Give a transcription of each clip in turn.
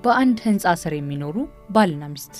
በአንድ ህንፃ ስር የሚኖሩ ባልና ሚስት።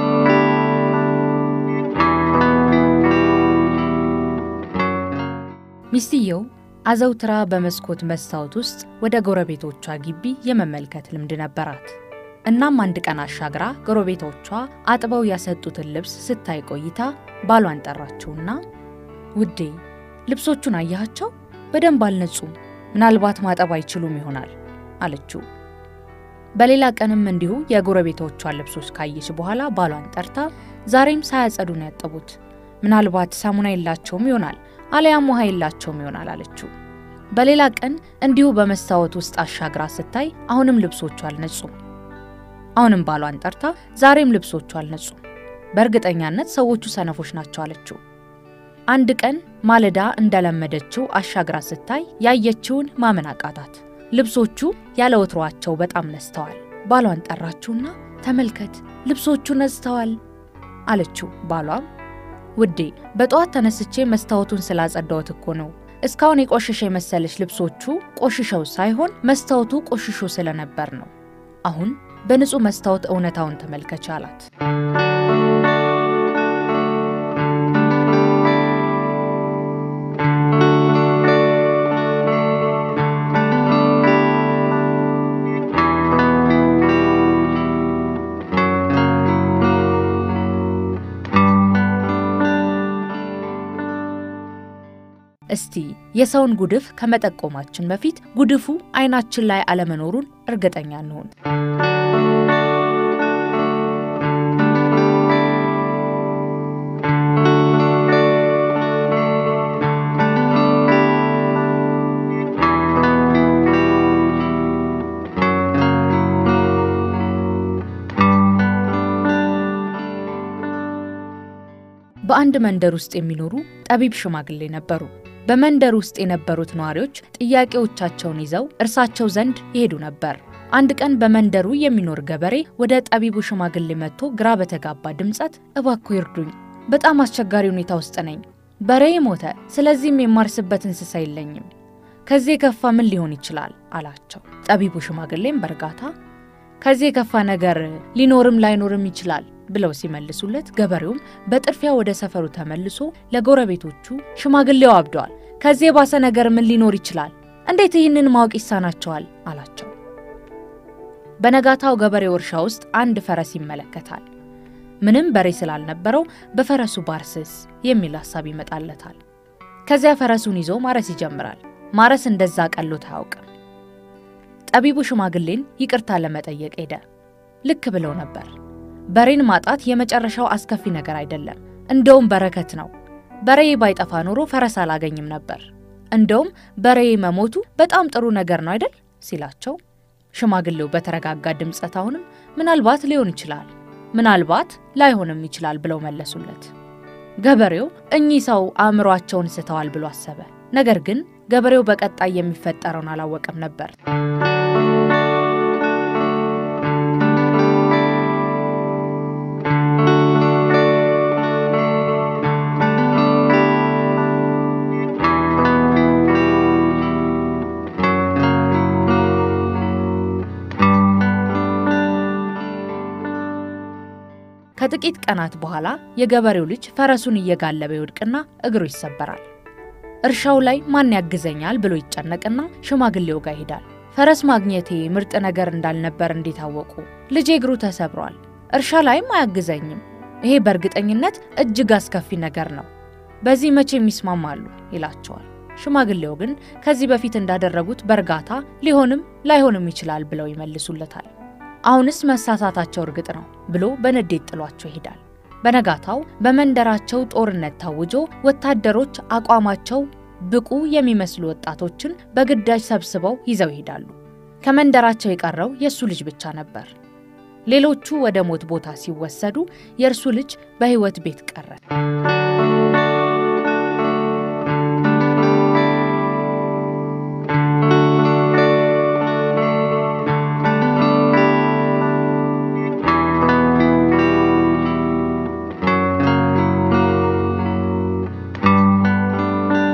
ሚስትየው አዘውትራ በመስኮት መስታወት ውስጥ ወደ ጎረቤቶቿ ግቢ የመመልከት ልምድ ነበራት። እናም አንድ ቀን አሻግራ ጎረቤቶቿ አጥበው ያሰጡትን ልብስ ስታይ ቆይታ ባሏን ጠራችውና ውዴ ልብሶቹን አያቸው? በደንብ አልነጹም። ምናልባት ማጠብ አይችሉም ይሆናል አለችው። በሌላ ቀንም እንዲሁ የጎረቤቶቿን ልብሶች ካየች በኋላ ባሏን ጠርታ ዛሬም ሳያጸዱ ነው ያጠቡት፣ ምናልባት ሳሙና የላቸውም ይሆናል አለያም ውሃ የላቸውም ይሆናል አለችው። በሌላ ቀን እንዲሁ በመስታወት ውስጥ አሻግራ ስታይ አሁንም ልብሶቹ አልነጹም። አሁንም ባሏን ጠርታ ዛሬም ልብሶቹ አልነጹም፣ በእርግጠኛነት ሰዎቹ ሰነፎች ናቸው አለችው። አንድ ቀን ማለዳ እንደለመደችው አሻግራ ስታይ ያየችውን ማመን አቃታት። ልብሶቹ ያለ ወትሯቸው በጣም ነስተዋል። ባሏን ጠራችውና ተመልከት ልብሶቹ ነጽተዋል አለችው። ባሏም ውዴ በጠዋት ተነስቼ መስታወቱን ስላጸዳሁት እኮ ነው። እስካሁን የቆሸሸ የመሰለች ልብሶቹ ቆሽሸው ሳይሆን መስታወቱ ቆሽሾ ስለነበር ነው። አሁን በንጹህ መስታወት እውነታውን ተመልከች አላት። እስቲ የሰውን ጉድፍ ከመጠቆማችን በፊት ጉድፉ አይናችን ላይ አለመኖሩን እርግጠኛ እንሆን። በአንድ መንደር ውስጥ የሚኖሩ ጠቢብ ሽማግሌ ነበሩ። በመንደር ውስጥ የነበሩት ነዋሪዎች ጥያቄዎቻቸውን ይዘው እርሳቸው ዘንድ ይሄዱ ነበር። አንድ ቀን በመንደሩ የሚኖር ገበሬ ወደ ጠቢቡ ሽማግሌ መጥቶ ግራ በተጋባ ድምፀት እባክዎ ይርዱኝ፣ በጣም አስቸጋሪ ሁኔታ ውስጥ ነኝ። በሬዬ ሞተ፣ ስለዚህም የማርስበት እንስሳ የለኝም። ከዚህ የከፋ ምን ሊሆን ይችላል አላቸው። ጠቢቡ ሽማግሌም በእርጋታ ከዚህ የከፋ ነገር ሊኖርም ላይኖርም ይችላል ብለው ሲመልሱለት ገበሬውም በጥድፊያ ወደ ሰፈሩ ተመልሶ ለጎረቤቶቹ ሽማግሌው አብደዋል፣ ከዚህ የባሰ ነገር ምን ሊኖር ይችላል? እንዴት ይህንን ማወቅ ይሳናቸዋል? አላቸው። በነጋታው ገበሬው እርሻ ውስጥ አንድ ፈረስ ይመለከታል። ምንም በሬ ስላልነበረው በፈረሱ ባርስስ የሚል ሐሳብ ይመጣለታል። ከዚያ ፈረሱን ይዞ ማረስ ይጀምራል። ማረስ እንደዛ ቀሎት አያውቅም። ጠቢቡ ሽማግሌን ይቅርታ ለመጠየቅ ሄደ። ልክ ብለው ነበር። በሬን ማጣት የመጨረሻው አስከፊ ነገር አይደለም፣ እንደውም በረከት ነው። በሬ ባይጠፋ ኖሮ ፈረስ አላገኝም ነበር። እንደውም በሬ መሞቱ በጣም ጥሩ ነገር ነው አይደል ሲላቸው፣ ሽማግሌው በተረጋጋ ድምፀት አሁንም ምናልባት ሊሆን ይችላል፣ ምናልባት ላይሆንም ይችላል ብለው መለሱለት። ገበሬው እኚህ ሰው አእምሯቸውን ስተዋል ብሎ አሰበ። ነገር ግን ገበሬው በቀጣይ የሚፈጠረውን አላወቀም ነበር። ከጥቂት ቀናት በኋላ የገበሬው ልጅ ፈረሱን እየጋለበ ይወድቅና እግሩ ይሰበራል። እርሻው ላይ ማን ያግዘኛል ብሎ ይጨነቅና ሽማግሌው ጋር ይሄዳል። ፈረስ ማግኘቴ ምርጥ ነገር እንዳልነበር እንዴት አወቁ? ልጄ እግሩ ተሰብሯል፣ እርሻ ላይም አያግዘኝም። ይሄ በእርግጠኝነት እጅግ አስከፊ ነገር ነው። በዚህ መቼም ይስማማሉ ይላቸዋል። ሽማግሌው ግን ከዚህ በፊት እንዳደረጉት በእርጋታ ሊሆንም ላይሆንም ይችላል ብለው ይመልሱለታል። አሁንስ መሳሳታቸው እርግጥ ነው ብሎ በንዴት ጥሏቸው ይሄዳል። በነጋታው በመንደራቸው ጦርነት ታውጆ ወታደሮች አቋማቸው ብቁ የሚመስሉ ወጣቶችን በግዳጅ ሰብስበው ይዘው ይሄዳሉ። ከመንደራቸው የቀረው የእሱ ልጅ ብቻ ነበር። ሌሎቹ ወደ ሞት ቦታ ሲወሰዱ የእርሱ ልጅ በሕይወት ቤት ቀረ።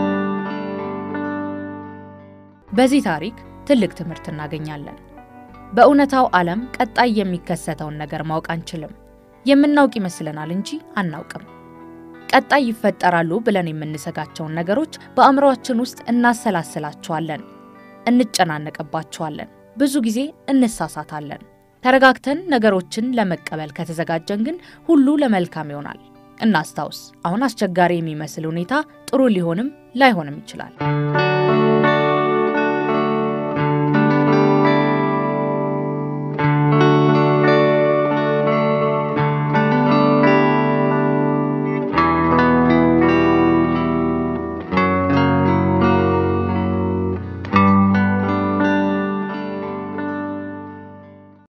በዚህ ታሪክ ትልቅ ትምህርት እናገኛለን። በእውነታው ዓለም ቀጣይ የሚከሰተውን ነገር ማወቅ አንችልም። የምናውቅ ይመስለናል እንጂ አናውቅም። ቀጣይ ይፈጠራሉ ብለን የምንሰጋቸውን ነገሮች በአእምሮአችን ውስጥ እናሰላስላቸዋለን፣ እንጨናነቅባቸዋለን፣ ብዙ ጊዜ እንሳሳታለን። ተረጋግተን ነገሮችን ለመቀበል ከተዘጋጀን ግን ሁሉ ለመልካም ይሆናል። እናስታውስ፣ አሁን አስቸጋሪ የሚመስል ሁኔታ ጥሩ ሊሆንም ላይሆንም ይችላል።